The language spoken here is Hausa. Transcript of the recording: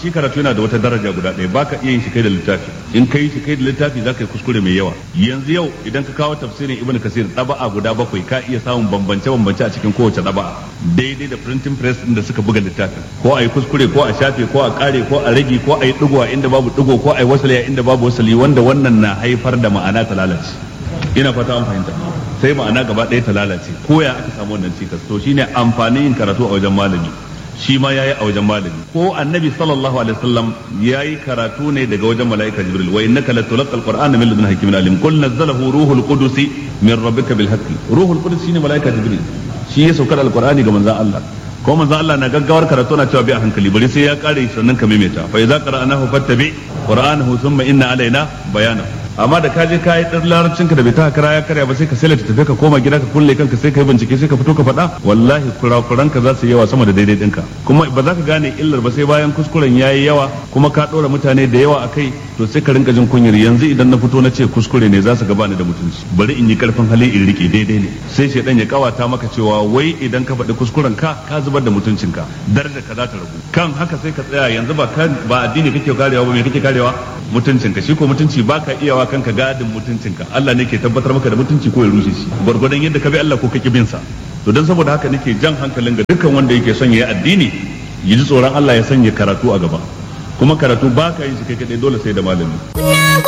shi karatu yana da wata daraja guda ɗaya baka iya yin shi kai da littafi in kai shi kai da littafi zaka yi kuskure mai yawa yanzu yau idan ka kawo tafsirin ibnu kasir ɗaba'a guda bakwai ka iya samun bambance bambance a cikin kowace ɗaba'a daidai da printing press din da suka buga littafin ko a yi kuskure ko a shafe ko a kare ko a rage ko a yi digo a inda babu digo ko a yi wasali a inda babu wasali wanda wannan na haifar da ma'ana ta lalace ina fata an fahimta sai ma'ana gaba ɗaya ta lalace ko ya aka samu wannan cikas to shine amfanin yin karatu a wajen malami shi ma yayi a wajen malami ko annabi sallallahu alaihi wasallam yayi karatu ne daga wajen malaika jibril wa innaka latulqal qur'ana min ladun hakimin alim qul nazzalahu ruhul qudus min rabbika bil haqqi ruhul qudus shine malaika jibril shi ya saukar alqur'ani ga manzon Allah ko manzon Allah na gaggawar karatu na cewa bi a hankali bari sai ya kare sannan ka maimaita fa idza qara'nahu fattabi qur'anahu thumma inna alaina bayanahu amma da ka je ka yi dan larabcin ka da bai ta kara ya karya ba sai ka sai tafi ka koma gida ka kulle kanka sai ka yi bincike sai ka fito ka faɗa wallahi kurakuran ka za su yawa sama da daidai ɗinka kuma ba za ka gane illar ba sai bayan kuskuren ya yi yawa kuma ka ɗora mutane da yawa a kai to sai ka rinka jin kunyar yanzu idan na fito na ce kuskure ne za su gaba ni da mutunci bari in yi karfin hali in rike daidai ne sai shaidan ya kawata maka cewa wai idan ka faɗi kuskuren ka ka zubar da mutuncinka darajar ka za ta ragu kan haka sai ka tsaya yanzu ba ba addini kake karewa ba me kake karewa mutuncinka shi ko mutunci baka iyawa kanka gadin mutuncinka Allah ne ke tabbatar maka da mutunci ko ya rushe shi gwargwadon yadda ka bi Allah ko kake bin sa to dan saboda haka nake jan hankalin ga dukkan wanda yake son ya yi addini ya ji tsoron Allah ya sanya karatu a gaba kuma karatu baka yin shi kai kadai dole sai da malami